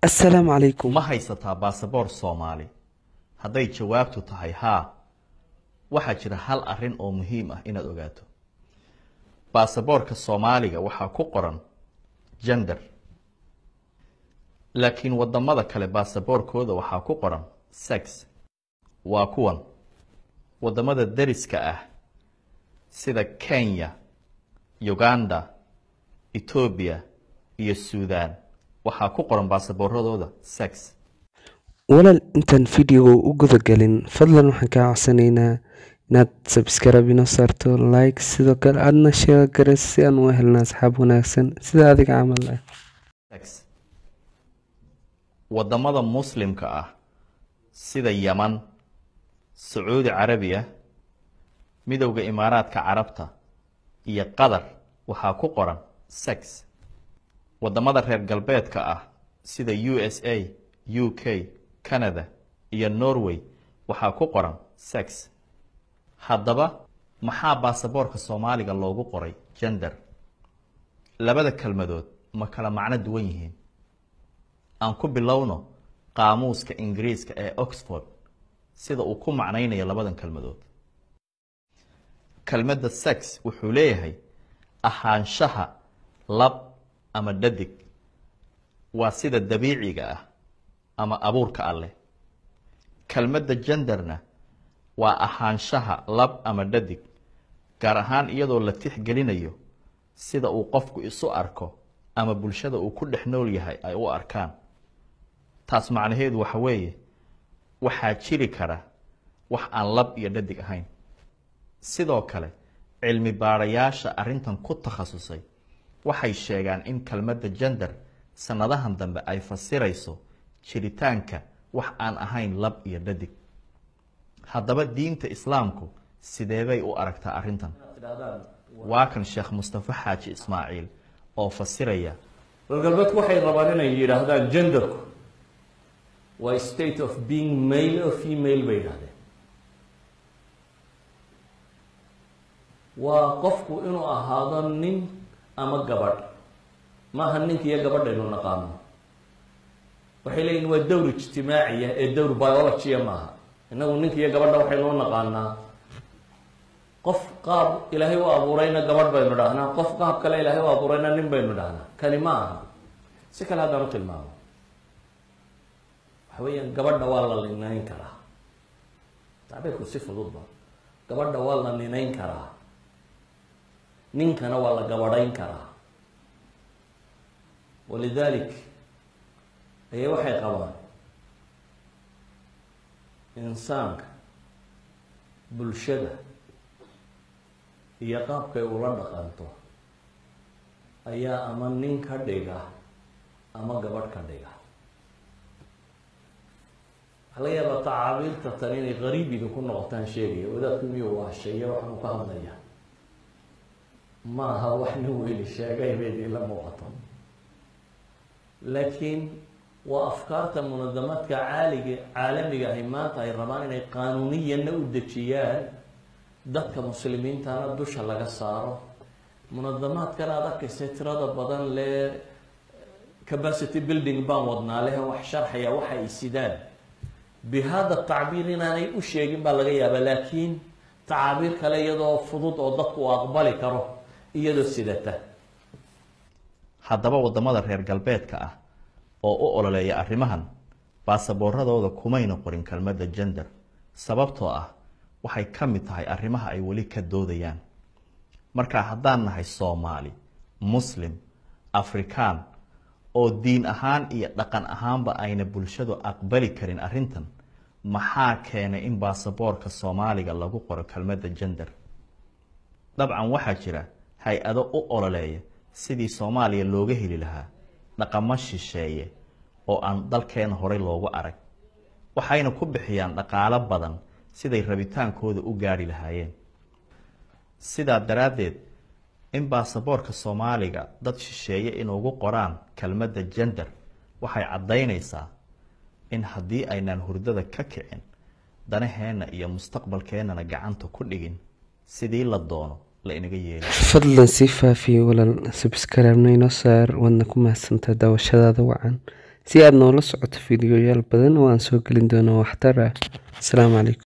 assalaamu calaykum ma haysataa baasaboor soomaali hadday jawaabtu tahay haa waxaa jira hal arrin oo muhiim ah inaad ogaato baasaboorka soomaaliga waxaa ku qoran gender laakiin wadamada kale baasaboorkooda waxaa ku qoran sex waa kuwan wadamada deriska ah sida kenya uganda etoobiya iyo suudan waxaa ku qoran baasaboorradooda sex walaal intaan videoga u gudagelin fadlan waxaan kaa codsanaynaa inaad sabskraibe inoo saarto like sidoo kale aadna sheega gares si aan u helna asxaab wanaagsan sida adiga camal ah sex wadamada muslimka ah sida yaman sacuudi carabiya midowda imaaraadka carabta iyo qatar waxaa ku qoran sex wadamada reer galbeedka ah sida u s a u k canada iyo norway waxaa ku qoran sex haddaba maxaa baasaboorka soomaaliga loogu qoray gender labada kelmadood ma kala macno duwan yihiin aan ku bilowno qaamuuska ingiriiska ee oxford sida uu ku macnaynayo labadan kelmadood kelmadda sex wuxuu leeyahay ahaanshaha lab ama dhadig waa sida dabiiciga ah ama abuurka alleh kelmadda genderna waa ahaanshaha lab ama dhadig gaar ahaan iyadoo la tixgelinayo sida uu qofku isu arko ama bulshada uu ku dhex nool yahay ay u arkaan taas macnaheedu waxa weeye waxaa jiri kara wax aan lab iyo dhadig ahayn sidoo kale cilmi baadhayaasha arrintan ku takhasusay waxay sheegaan in kelmadda gender sannadahan dambe ay fasirayso jiritaanka wax aan ahayn lab iyo dhadig haddaba diinta islaamku sideebay u aragtaa arrintan waa kan sheekh mustafa xaaji ismaaciil oo fasiraya reer galbeedku waxay rabaan inay yidhaahdaan genderku waa state of being male o female bay yidhahdeen waa qofku inuu ahaado nin ama gabadh maaha ninka iyo gabadhaynu naqaano waxay leeyihin waa dowr ijtimaaciya ee dowr biologia maaha innagu ninka iyo gabadha waxaynuu naqaanaa qof qaab ilaahay u abuurayna gabadh baynu dhahnaa qof qaab kale ilaahay u abuurayna nin baynu dhahnaa kani ma aha si kale haddaan u tilmaamo waxa weeyaan gabadha waa la ninayn karaa tacbiirku si fududba gabadha waa la ninayn karaa ninkana waa la gabadhayn karaa walidalik ayay waxay qabaan insaanka bulshada iyo qaabkay ula dhaqanto ayaa ama nin ka dhiga ama gabadh ka dhiga waxaa laga yaabaa tacaabiirta tan inay qariib idinku noqotaan sheegaya wadaadku miyuu waasheeye waxaanu ka hadlaya ma aha wax nin weyli sheegay bay idinla muuqato laakiin waa afkaarta munadamaadka caaliga caalamiga ahi maanta ay rabaan inay qaanuuniyanna u dejiyaan dadka muslimiintana dusha laga saaro munadamaadkan aada arkaysa tirada badan lee capacity building baan wadnaa leh wax sharxaya waxa ay sidaan bihada tacbiir inaanay u sheegin baa laga yaabaa laakiin tacaabiir kale iyadoo fudud oo dadku uu aqbali karo iyadoo sidata haddaba wadamada reer galbeedka ah oo u ololeeya arrimahan baasaboorradooda kumayna qorin kelmadda gender sababtoo ah waxay ka mid tahay arrimaha ay weli ka doodayaan markaa haddaan nahay soomaali muslim afrikaan oo diin ahaan iyo dhaqan ahaanba ayna bulshadu aqbali karin arrintan maxaa keenay in baasaboorka soomaaliga lagu qoro kelmadda gender dabcan waxaa jira hay-ado u ololeeya sidii soomaaliya looga heli lahaa dhaqamo shisheeye oo aan dalkeena horey loogu arag waxayna ku bixiyaan dhaqaalo badan siday rabitaankooda u gaadhi lahaayeen sidaa daraaddeed in baasaboorka soomaaliga dad shisheeye inugu qoraan kelmadda gender waxay caddaynaysaa in haddii aynaan hurdada ka kicin danaheenna iyo mustaqbalkeennana gacanta ku dhigin sidii la doono la inaga yeeli fadlan sii faafiye walaal sabskraibna inoo saar waadna ku mahadsantaa daawashadaada wacan si aad noola socoto fiidiyoyaal badan oo aan soo gelin doono waxtar ah asalaamu calaykum